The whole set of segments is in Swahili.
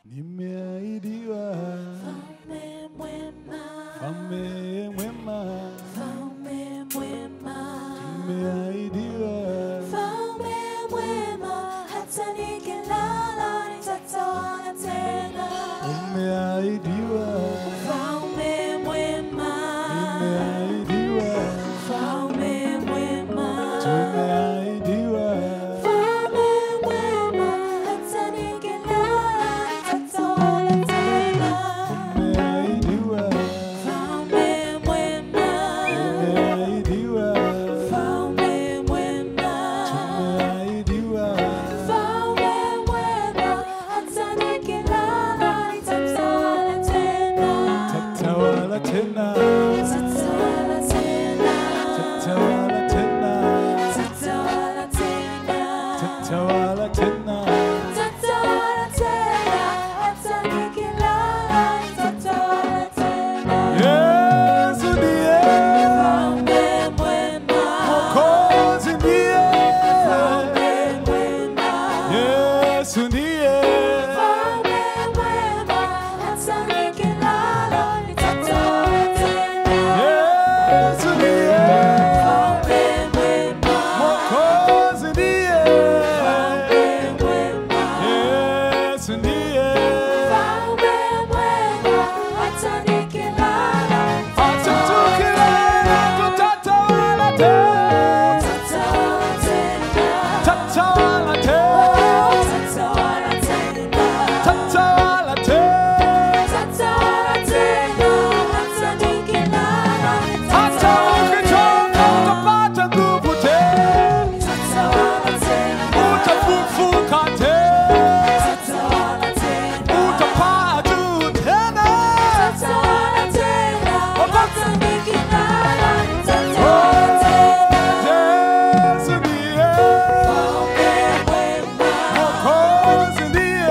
nimeahidiwa Mfalme mwema, mfalme mwema, mfalme mwema, nimeahidiwa mfalme mwema, hata nikilala nitataona tena. umeahidiwa Mfalme mwema, nimeahidiwa mfalme mwema, tumeahidiwa mfalme mwema, hata nikilala nitataona tena. umeahidiwa Mfalme mwema, umeahidiwa mfalme mwema. tumeahidiwa Mfalme mwema, hata nikilala nitatawala tena. tatawala tena Nitatawala tena. tatawala tena Nitatawala tena. tatawala tena Nitatawala tena, hata nikilala nitatawala tena. Yesu ndiye Mfalme mwema, Mwokozi ndiye mfalme mwema. Yesu ndiye Mfalme mwema, hata nikilala nitatawala tena. Yesu ndiye Mfalme mwema, Mwokozi ndiye mfalme mwema. Yesu ndiye Mfalme mwema, hata nikilala Hata tukilala tutatawala tena nitatawala tena. Tatawala tena Nitatawala tena. Tatawala tena Nitatawala tena, hata nikilala Hata ukichoka nitatawala utapata nguvu tena Nitatawala tena. Utafufuka tena Nitatawala tena. Utapaa juu tena Nitatawala tena, hata nikilala nitatawala tena. Yesu ndiye Mfalme mwema, Mwokozi ndiye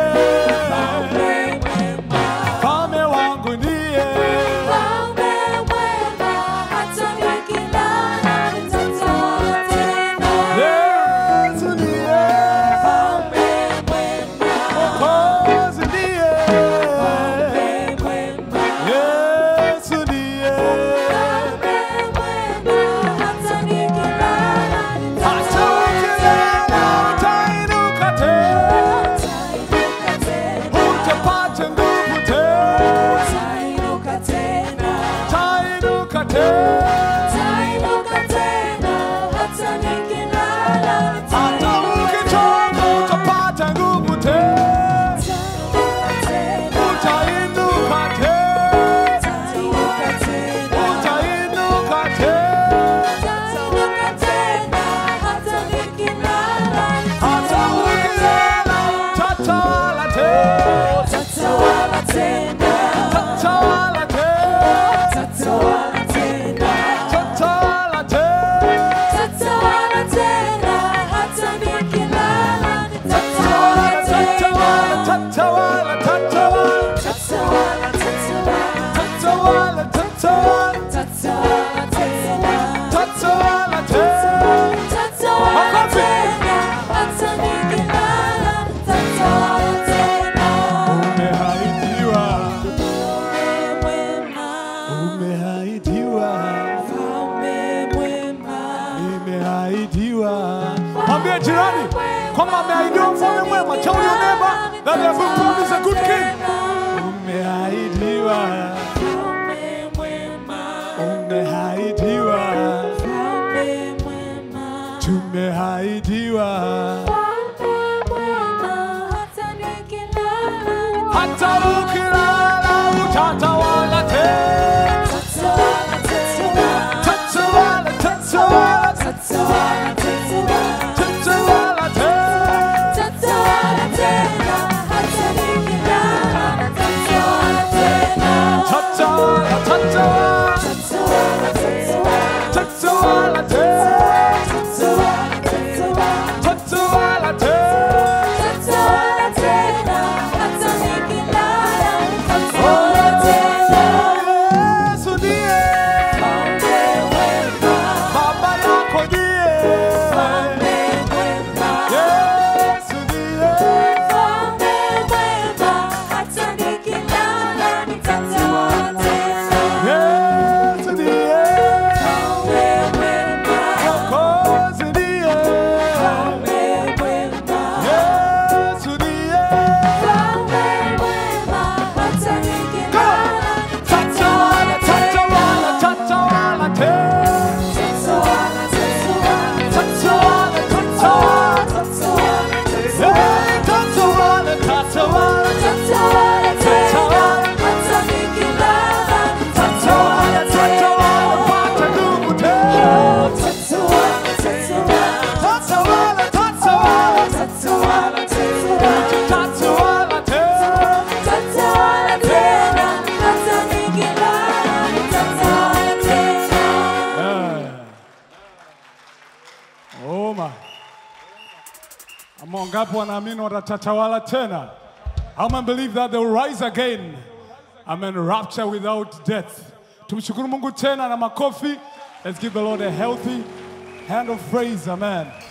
mfalme mwema. Mfalme wangu ndiye Mfalme mwema, hata nikilala nitatawala tena. Yesu ndiye Mfalme mwema, Mwokozi ndiye mfalme mwema. Yesu ndiye Mfalme mwema, hata nikilala Hata ukilala utainuka tena nitainuka tena. Utapata nguvu tena Nitainuka tena. Utainuka tena Nitainuka tena, hata nikilala Hata nitainuka ukichoka utapata nguvu tena Nitainuka tena. Utainuka tena Nitainuka tena. Utainuka tena Nitainuka tena, hata nikilala Hata ukilala utatawala tena Nitatawala tena. Utatawala tena Nitatawala tena. Utatawala tena Nitatawala tena, hata nikilala nitatawala Tatawala, tena. tatawala, tatawala Tatawala, Tatawala, tatawala. tatawala Tatawala tena. Tatawala tena Tatawala Makofi. tena, hata nikilala nitatawala tena. Umehaidiwa Mfalme mwema, Umehaidiwa mfalme mwema. Nimehaidiwa Mwambie jirani kwamba ameahidiwa mfalme mwema Tell your neighbor that they have been promised a good king Umehaidiwa Mfalme mwema, Umehaidiwa mfalme mwema. Tumehaidiwa Mfalme mwema, hata nikilala hata ukilala utatawala tena Tatawala tena. Tatawala, tatawala, Tatawala tena. tatawala tena Tatawala tena, hata nikilala nitatawala tena. Tatawala, tatawala, Tatawala tena. tatawala tena Tatawala tena. Tatawala tena Tatawala tena, hata nikilala nitatawala tena. Yesu ndiye Mfalme mwema, baba yako ndiye mfalme mwema. Yesu ndiye Mfalme mwema, Oh my. Ama wangapi wanaamini watatawala tena? How many believe that they will rise again? Amen. Rapture without death. Tumshukuru Mungu tena na makofi. Let's give the Lord a healthy hand of praise. Amen.